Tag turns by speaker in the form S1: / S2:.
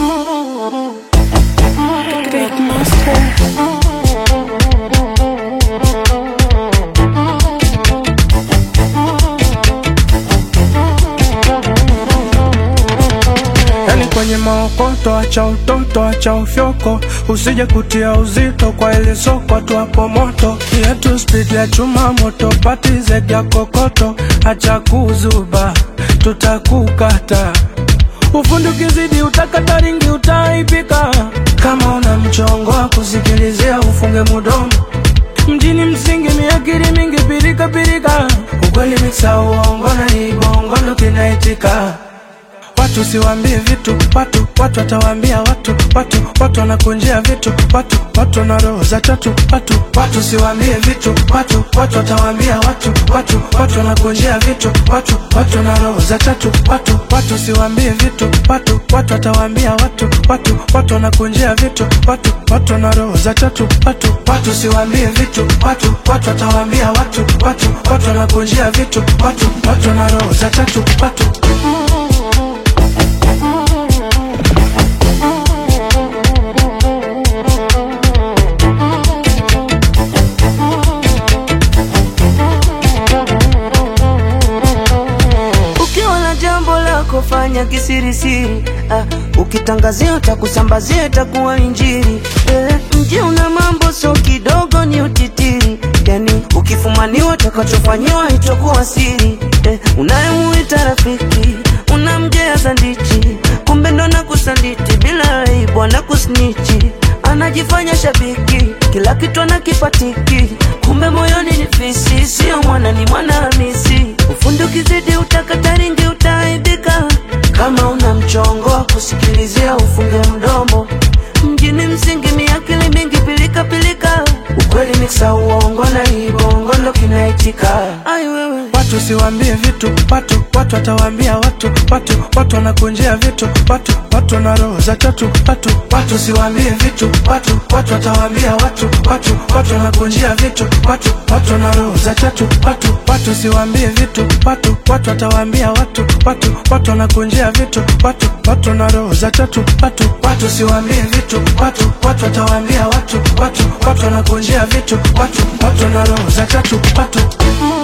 S1: Big monster.
S2: Yani kwenye maokoto, acha utoto, acha ufyoko, usije kutia uzito kwa ile soko tu hapo moto yetu speed ya chuma moto, pati zege ya kokoto, acha kuzuba, tutakukata ufundi ukizidi, utakata ringi, utaipika. Kama una mchongo wa kusikilizia, ufunge mudomo mjini msingi miakiri mingi pirika pirika, ukweli miksa uongo na ibongo ndo kinaitika Watu siwaambie vitu watu, watu watawaambia watu, watu, watu wanakunjia vitu watu, watu na roho za tatu watu, watu siwaambie vitu watu, watu watawaambia watu, watu, watu wanakunjia vitu watu, watu na roho za tatu watu, watu siwaambie vitu watu, watu watawaambia watu, watu, watu wanakunjia vitu watu, watu na roho za tatu watu, watu siwaambie vitu watu, watu watawaambia watu, watu, watu wanakunjia vitu watu, watu na roho za tatu watu.
S3: Ukiwa na jambo lako fanya kisirisiri, ah, ukitangazia utakusambazia itakuwa injiri. Eh, mji una mambo so kidogo ni utitiri, yani ukifumaniwa utakachofanyiwa itakuwa siri. Eh, unayemuita rafiki unamgea ndichi, kumbe ndo na kusanditi bila aibu na kusnichi anajifanya shabiki, kila kitu anakipatiki, kumbe moyoni ni fisi, sio mwana ni mwana Hamisi. Ufundi ukizidi utakata ringi, utaaibika. Kama una mchongo wa kusikilizia, ufunge mdomo. Mjini msingi miakili mingi, pilika pilika, ukweli miksa uongo na ibongo ndo kinaitika. Ai wewe
S2: Watu siwaambie vitu watu, watu watawaambia watu, watu, watu wanakunjia vitu watu, watu na roho za tatu watu, watu siwaambie vitu watu, watu watawaambia watu, watu, watu wanakunjia vitu watu, watu na roho za tatu watu, watu siwaambie vitu watu, watu watawaambia watu, watu, watu wanakunjia vitu watu, watu na roho za tatu watu, watu siwaambie vitu watu, watu watawaambia watu, watu, watu wanakunjia vitu watu, watu na roho za tatu watu.